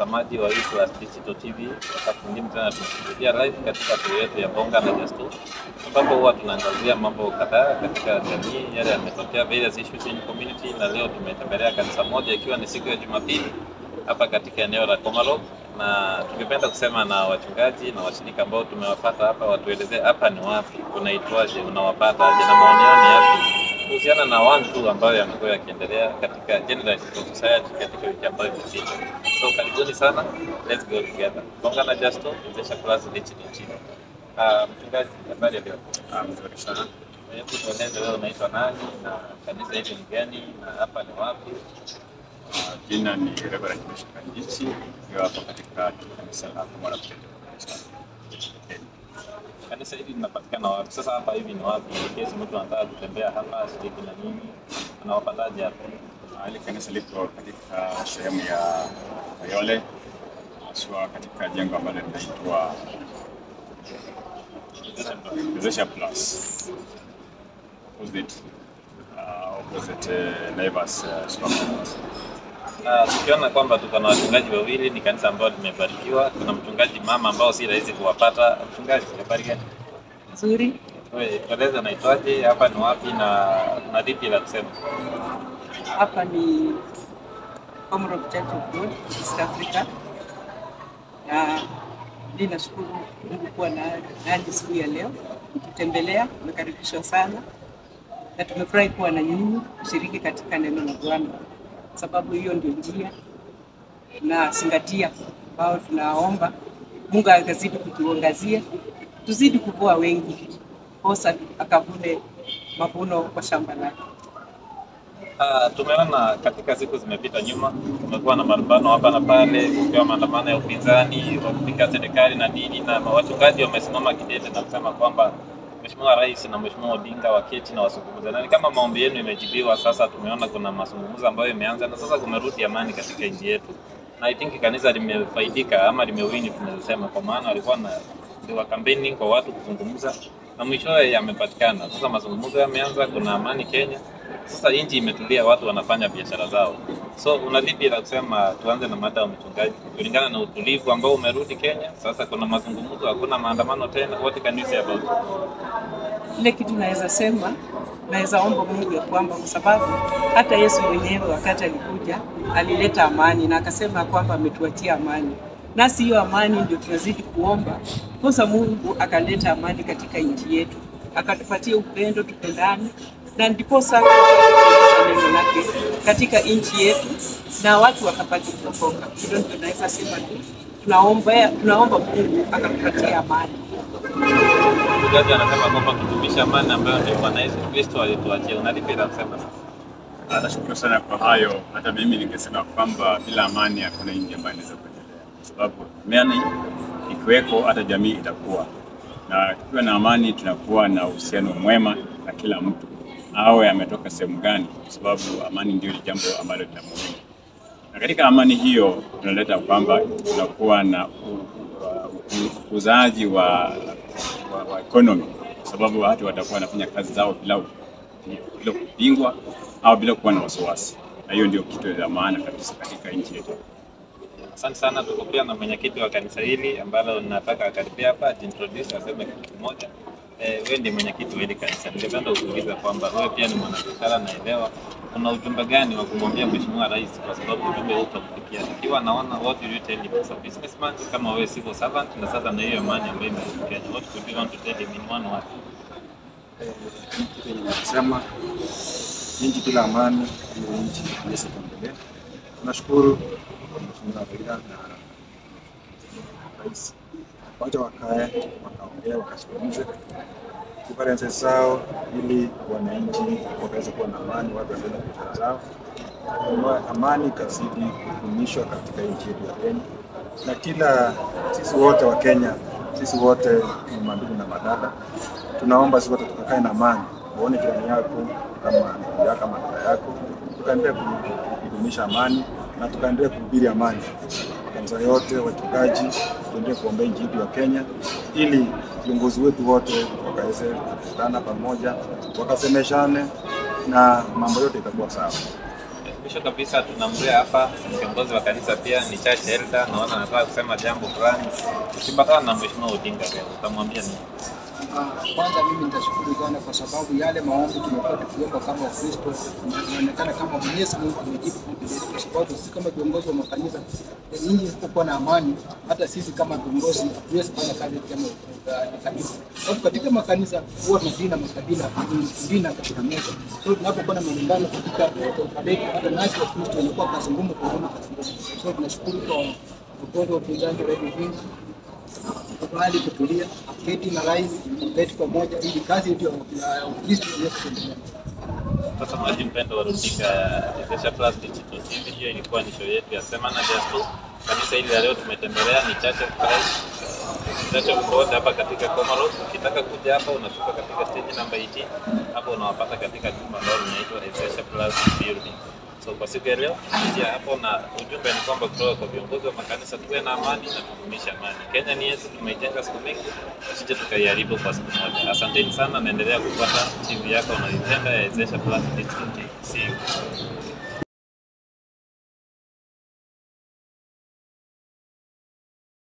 watazamaji wa East Digital TV. Wakati mwingine tena tumekuja live katika show yetu ya Bonga na Justo, ambapo huwa tunaangazia mambo kadhaa katika jamii, yale yametokea, various issues in community, na leo tumetembelea kanisa moja ikiwa ni siku ya Jumapili hapa katika eneo la Komalok, na tungependa kusema na wachungaji na washirika ambao tumewapata hapa, watuelezee hapa ni wapi, unaitwaje, unawapataje na maoni yao ni yapi kuhusiana na one two ambayo yamekuwa yakiendelea katika general society katika wiki ambayo imepita. So karibuni sana, let's go together. Bonga na Justo, Wezesha Plus Digital TV. Ah, mchungaji, habari ya leo? Ah, mzuri sana. Hebu tueleze wewe unaitwa nani na kanisa hili ni gani na hapa ni wapi? Ah, Jina ni Reverend Bishop Kanjichi, nikiwa hapa katika kanisa la Komora Pentecostal. Kanisa hili linapatikana wapi? Sasa hapa hivi ni wapi? In case mtu anataka kutembea hapa shiriki na nini, anawapataje hapa? Ah, Hili kanisa liko katika sehemu ya Kayole, haswa katika jengo ambalo linaitwa Wezesha Plus. Opposite, ah, opposite eh, Naivas eh, supermarket. na tukiona kwamba tuko na wachungaji wawili, ni kanisa ambalo limebarikiwa. Kuna mchungaji mama ambao si rahisi kuwapata. Mchungaji, habari gani? Nzuri. Wewe tueleze naitwaje, hapa ni wapi na na lipi la kusema? Hapa ni Commonwealth Church of God East Africa, na mi nashukuru Mungu kuwa na nanyi siku ya leo kutembelea. Umekaribishwa sana na tumefurahi kuwa na nyinyi kushiriki katika neno la Bwana, sababu hiyo ndio njia na zingatia ambao tunaomba Mungu akazidi kutuangazia, tuzidi kuvua wengi, posa akavune mavuno kwa shamba lake. Ah, tumeona katika siku zimepita nyuma, kumekuwa na malumbano hapa na pale, kukiwa maandamano ya upinzani wa kupinga serikali na nini, na wachungaji wamesimama kidete na kusema kwamba Mheshimiwa Rais na Mheshimiwa Odinga waketi na wasungumze, na ni kama maombi yenu imejibiwa. Sasa tumeona kuna mazungumzo ambayo imeanza na sasa kumerudi amani katika nchi yetu, na I think kanisa limefaidika ama limewini, tunaweza sema, kwa maana walikuwa na wa campaigning kwa watu kuzungumza na mwishowe yamepatikana. Sasa mazungumzo yameanza, kuna amani Kenya. Sasa nchi imetulia, watu wanafanya biashara zao. So una lipi la kusema? Tuanze na mada ya mchungaji, kulingana na utulivu ambao umerudi Kenya. Sasa kuna mazungumzo, hakuna maandamano tena. What can you say about it? Ile kitu naweza sema, naweza omba Mungu ya kwamba kwa sababu hata Yesu mwenyewe wakati alikuja alileta amani na akasema ya kwamba ametuachia amani, nasi hiyo amani ndio tunazidi kuomba kosa. Mungu akaleta amani katika nchi yetu, akatupatia upendo, tupendane, na ndiposa neno lake katika nchi yetu na watu wakapata kuokoka. Hilo ndio naweza sema tu, tunaomba tunaomba Mungu akatupatia amani. Mchungaji anasema kwamba tudumishe amani ambayo ndio Bwana Yesu Kristo alituachia. Una lipi la kusema sasa? Ah, Nashukuru sana kwa hayo. Hata mimi ningesema kwamba bila amani hakuna nchi ambayo inaweza kuendelea, kwa sababu amani ikiweko hata jamii itakuwa, na tukiwa na amani tunakuwa na uhusiano mwema na kila mtu, awe ametoka sehemu gani, kwa sababu amani ndio jambo ambalo lina muhimu. Na katika amani hiyo tunaleta kwamba tunakuwa na u- u- ukuzaji wa, wa, wa economy, kwa sababu watu watakuwa wanafanya kazi zao bila bila kupingwa au bila kuwa na wasiwasi, na hiyo ndio kitu cha maana kabisa katika nchi yetu. Asante sana. Tuko pia na mwenyekiti wa kanisa hili ambalo nataka akaribia hapa ajiintroduce, aseme kitu kimoja. Eh, wewe ndiye mwenyekiti wa hili kanisa. Ningependa ukuuliza kwamba wewe pia ni mwanabiashara, naelewa una ujumbe gani wa kumwambia Mheshimiwa Rais, kwa sababu ujumbe huu utamfikia ikiwa anaona what will you tell him as a businessman, kama wewe civil servant, na sasa na hiyo amani ambayo imerudi Kenya, what would you want to tell him in one word? kitu yenye nasema nchi bila amani hiyo nchi iweze kuendelea. Tunashukuru kwa Mheshimiwa Raila na rais, wacha wakae wakaongea, wakazungumze differences zao, ili wananchi wakaweze kuwa na amani, watu waendelee na biashara zao, Ama- amani ikazidi kudumishwa katika nchi yetu ya Kenya, na kila sisi wote wa Kenya, sisi wote ni mandugu na madada, tunaomba sisi wote tukakae na amani, uone jirani yako kama ndugu yako kama dada yako, tukaendelea ku- kudumisha amani na tukaendelea kuhubiri amani. Kanisa yote, wachungaji, tuendelee kuombea nchi yetu ya Kenya ili viongozi wetu wote wakaweze kukutana pamoja, wakasemeshane na mambo yote itakuwa sawa. mwisho kabisa tunamlea hapa kiongozi wa kanisa pia ni church elder, naona anataka kusema jambo fulani. Ukipatana na mheshimiwa Odinga leo utamwambia nini? Ah, Kwanza mimi nitashukuru sana kwa sababu yale maombi tumekuwa tukiomba kama Wakristo inaonekana kama Mwenyezi Mungu amejibu ombi letu, kwa sababu sisi kama viongozi wa makanisa, nyinyi isipokuwa na amani, hata sisi kama viongozi hatuwezi kufanya kazi kama uh, kanisa. Sababu katika makanisa huwa tunadina makabila, tunadina katika meza. So tunapokuwa na malumbano katika taifa letu, hata nasi Wakristo inakuwa kazi ngumu kuona kazi ngumu. So tunashukuru kwa viongozi wa upinzani Radio Wings kubali kutulia, keti na rais, keti pamoja ili kazi yetu ya ya Ukristo iweze kuendelea. Mtazamaji mpendo wa runinga ya Wezesha Plus Digital TV, hiyo ilikuwa ni show yetu ya Semana Just Two. Kanisa hili la leo tumetembelea ni Church of Christ Church of God hapa katika Comoros. Ukitaka kuja hapa unashuka katika stage namba 18, hapo unawapata katika jumba ambalo linaitwa Wezesha Plus Building. So kwa siku ya leo kuja hapo na ujumbe ni kwamba kutoka kwa viongozi wa makanisa tuwe na amani na tudumishe amani. Kenya ni yetu, tumeijenga siku mingi, tusije tukaiharibu kwa siku moja. Asanteni sana, naendelea kupata TV yako unaipenda ya Wezesha Plus Digital TV. See you.